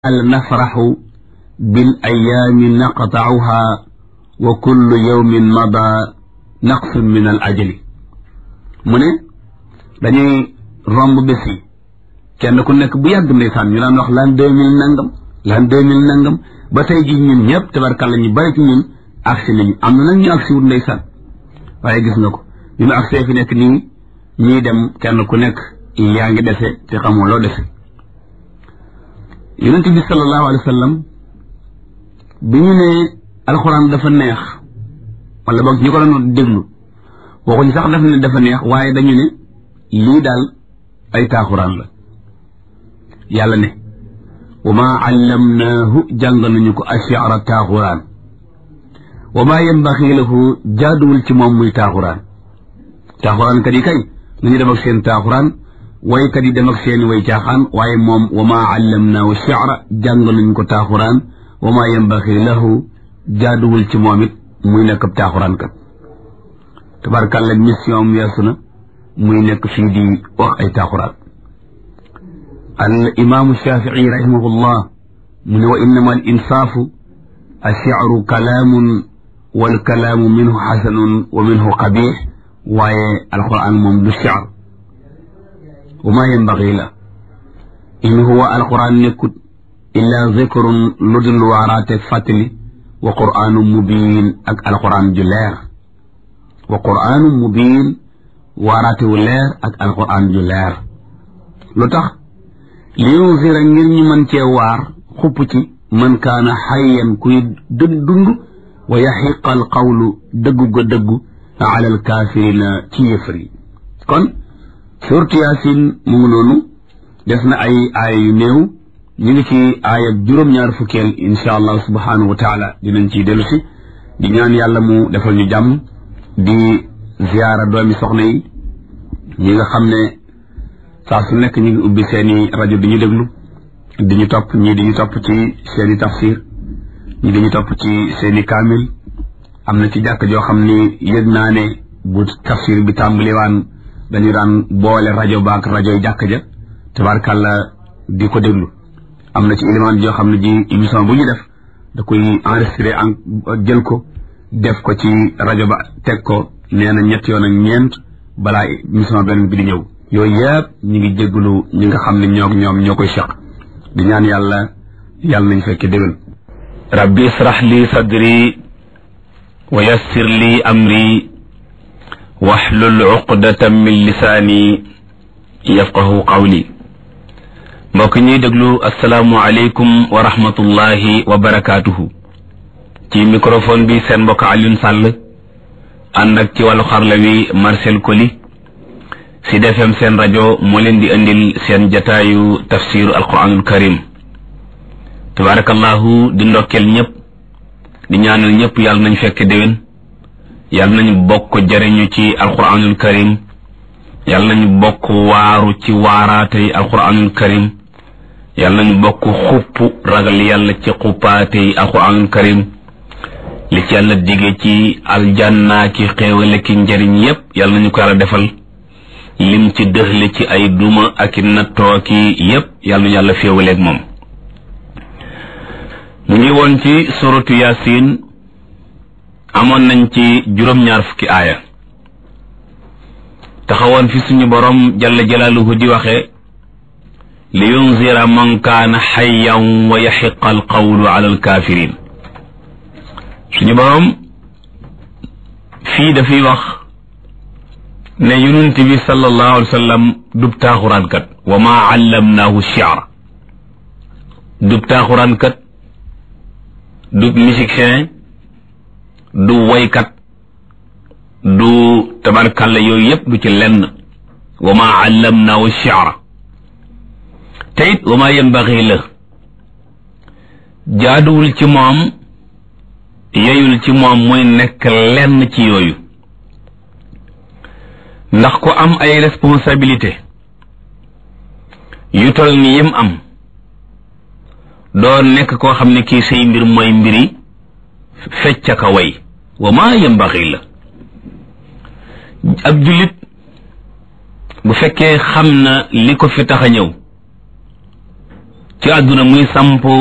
al nafraxu bil ayaami naqtauha wa kullu yawmin mada naqsun min al ajali mu ne dañuy romb bés yi kenn ku nekk bu yàgg ndeysaan ñu daan wax l'an deux mille nangam l'an deux mille nangam ba tey ji ñun ñëpp tabarkàlla ñu bari ci ñun agsi nañu am na nag ñu agsi wut ndeysaan waaye gis nga ko ñu mu agsee fi nekk nii ñii dem kenn ku nekk yaa ngi dese te xamoo loo dese yonent bi sallallahu alayhi wa sallam bi ñu ne alxuraan dafa neex wala boog ñu ko doon déglu waxuñ sax daf ne dafa neex waaye dañu ne lii daal ay taaxuraan la yàlla ne wa maa allamnaahu jàng nañu ko ashiara taaxuraan wa maa yambaxi lahu jaaduwul ci moom muy taaxuraan taaxuraan kat yi kay nañu dem ak seen taaxuraan waykat yi dem ak seeni way caaxaan waaye moom wa maa allamnaahu shi'ra jàng nañu ko taaxuraan wa maa yambaxi lahu jaaduwul ci moom it muy nekk ab taaxuraan kat tabarkàlla mission am weesu na muy nekk fii di wax ay taaxuraan al imaamu shafii rahimahullah mu ne wa innama al insaafu ash-shi'ru kalaamun wal kalaamu minhu xasanun wa minhu qabiix waaye alquran moom du shi'r wa maa yanbaghi la in huwa alquran nekkut illaa zikrun lu dul waaraate fàttali wa qur'aanu mubiin ak alquran ju leer wa qur'aanu mubiin waaraate wu leer ak alquran ju leer lu tax li yunzira ngir ñu mën cee waar xupp ci man kaana xayyan kuy dëgg dund wa yaxiqa al qawlu dëggu ga dëggu ala al kaafirina ci yëfër yi kon suurtu yaasin mu ngi noonu des na ay aaya yu néew ñu ngi ci aaya juróom-ñaar fukkeel insha allah subhanahu wa taala dinañ ciy dellu si di ñaan yàlla mu defal ñu jàmm di ziyaara doomi soxna yi ñi nga xam ne saa su nekk ñu ngi ubbi seeni rajo di ñu déglu di ñu topp ñii di ñu topp ci seeni tafsir ñii di ñu topp ci seeni kaamil am na ci jàkk joo xam ni yëg naa ne bu tafsir bi tàmbaliwaan dañu daan boole rajo baak rajo jàkk ja tabarkàlla di ko déglu am na ci élément joo xam ne ji émission bu ñu def da koy enregistré en jël ko def ko ci rajo ba teg ko nee na ñett yoon ak ñeent balaa émission beneen bi di ñëw yooyu yëpp ñu ngi jégalu ñi nga xam ne ñoo ñoom ñoo koy seq di ñaan yàlla yàlla nañ fekke déwén rabbi israh li sadri wa yassir li amri waxlul uqdatan min lisaani yafqahu qawli mbokk ñuy déglu asalaamu aleykum wa rahmatullahi wa barakaatuhu ci microphone bi seen mbokk Alioune Sall ànd ak ci wàllu xarla wi Marcel Koli Sud FM seen rajo moo leen di indil seen jataayu tafsiru alquranul karim tabarakallahu di ndokkeel ñëpp di ñaanal ñëpp yàlla nañ fekk déwén yàlla nañ bokk jariñu ci alquranul karim yàlla nañ bokk waaru ci waaraatey alquranul karim yàlla nañ bokk xupp ragal yàlla ci xuppaatey alquranul karim li ci yàlla dige ci aljanna ki xéewale ki njariñ yépp yàlla nañu ko yàlla defal lim ci dëxle ci ay duma ak i nattoo ki yépp yàlla nañu yàlla féewaleeg moom mu ngi woon ci suratu yasin amoon nañ ci juróom-ñaar fukki aaya taxawoon fi suñu borom jalla jalaaluhu di waxe li yunzira man kaana xayyan wa yaxiqa alqawlu ala alkaafirin suñu borom fii dafay wax ne yonent bi sallallahu alayhi wa sallam dub taaxuraankat wa maa allamnaahu shi'r dub taaxuraankat dub musicien du woykat du tabarkalla yooyu yépp du ci lenn wa maa allamnaahu shi'r te it wa maa yanbaxi la jaaduwul ci moom yeyul ci moom muy nekk lenn ci yooyu ndax ku am ay responsabilité yu tol ni yim am doo nekk koo xam ne kii say mbir mooy mbiri fecca ka way wa maa yambaxi la ab jullit bu fekkee xam na li ko fi tax a ñëw ci àdduna muy samp